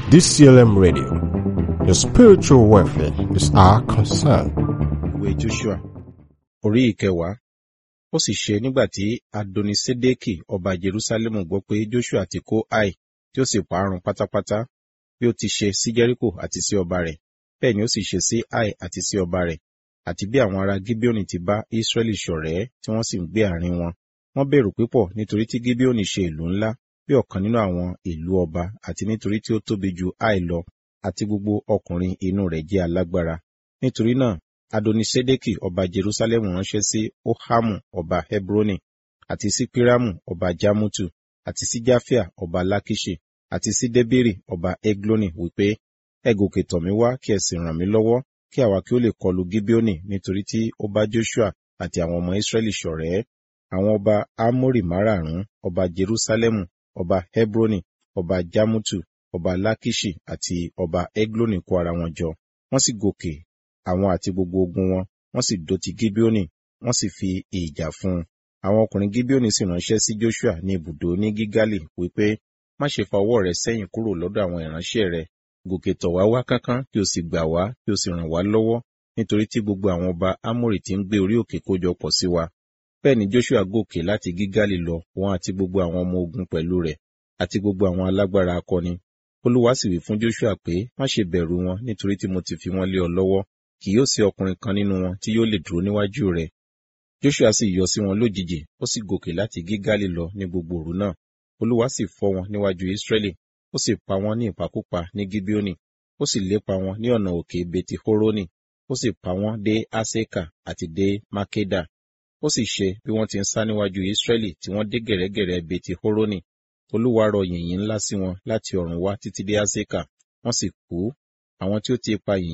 DCLM Radio. Your spiritual welfare is our concern. ìwé joshua orí ìkẹwàá ó sì ṣe nígbà tí adonisedeki ọba jerusalemu gbọ́ pé joshua ti kó ai tí ó sì parun pátápátá bí ó ti ṣe sí jericho àti sí ọba rẹ̀ bẹ́ẹ̀ ni ó sì ṣe sí ai àti sí ọba rẹ̀ àti bí àwọn ará gibeoni ti bá israẹli ṣọ̀rẹ́ tí wọ́n sì ń gbé àárín wọn wọ́n bẹ̀rù púpọ̀ nítorí tí gibeoni ṣe ìlú ńlá bí ọ̀kan nínú àwọn ìlú ọba àti nítorí tí ó tóbi ju ai lọ àti gbogbo ọkùnrin inú rẹ̀ jẹ́ alágbára nítorí náà adonisedeki ọba jerusalemu ránṣẹ́ sí ohamu ọba hebroni àti sí piramu ọba jamutu àti sí jafia ọba lakishi àti sí debiri ọba egloni wípé ẹ gòkè tọ̀ mí wá kí ẹ sì ràn mí lọ́wọ́ kí àwa kí ó lè kọlu gibeoni nítorí tí ó bá joshua àti àwọn ọmọ israẹli ṣọ̀rẹ́ àwọn ọba amori márààrún ọba jerusalemu ọba hebroni ọba jamutu ọba lakishi àti ọba egloni kó ara wọn jọ wọ́n sì gòkè àwọn àti gbogbo ogun wọn wọ́n sì dó ti gibeoni wọ́n sì fi ìjà fún un àwọn ọkùnrin gibeoni sì ránṣẹ́ sí joshua ní ibùdó ní gígálì wípé má ṣe fa ọwọ́ rẹ sẹ́yìn kúrò lọ́dọ̀ àwọn ìránṣẹ́ rẹ gòkè tọ̀ wá wá kánkán kí o sì gbà wá kí o sì ràn wá lọ́wọ́ nítorí tí gbogbo àwọn ọba amórì tí ń gbé orí òkè kójọ pọ̀ sí wa bẹ́ẹ̀ ni joshua gòkè láti gígálì lọ wọn àti gbogbo àwọn ọmọ ogun pẹ̀lú rẹ̀ àti gbogbo àwọn alágbára akọni olúwa sì wí fún joshua pé má ṣe bẹ̀rù wọn nítorí tí mo ti fi wọn lé ọ lọ́wọ́ kì yóò sí ọkùnrin kan nínú wọn tí yóò lè dúró níwájú rẹ joshua sì yọ sí wọn lójijì ó sì gòkè láti gígálì lọ ní gbogbo òru náà olúwa sì fọ́ wọn níwájú israẹli ó sì pa wọn ní ìpakúpa ní gibeoni ó sì lépa wọn ní ọ̀nà òkè beti horoni ó sì pa wọn dé aseka àti dé makeda ó sì ṣe bí wọ́n ti ń sá níwájú israẹli tí wọ́n dé gẹ̀rẹ́gẹ̀rẹ́ beti horoni olúwa rọ yìnyín ńlá sí wọn láti ọ̀run wá títí dé aseka wọ́n sì kú àwọn tí ó ti pa yìnyín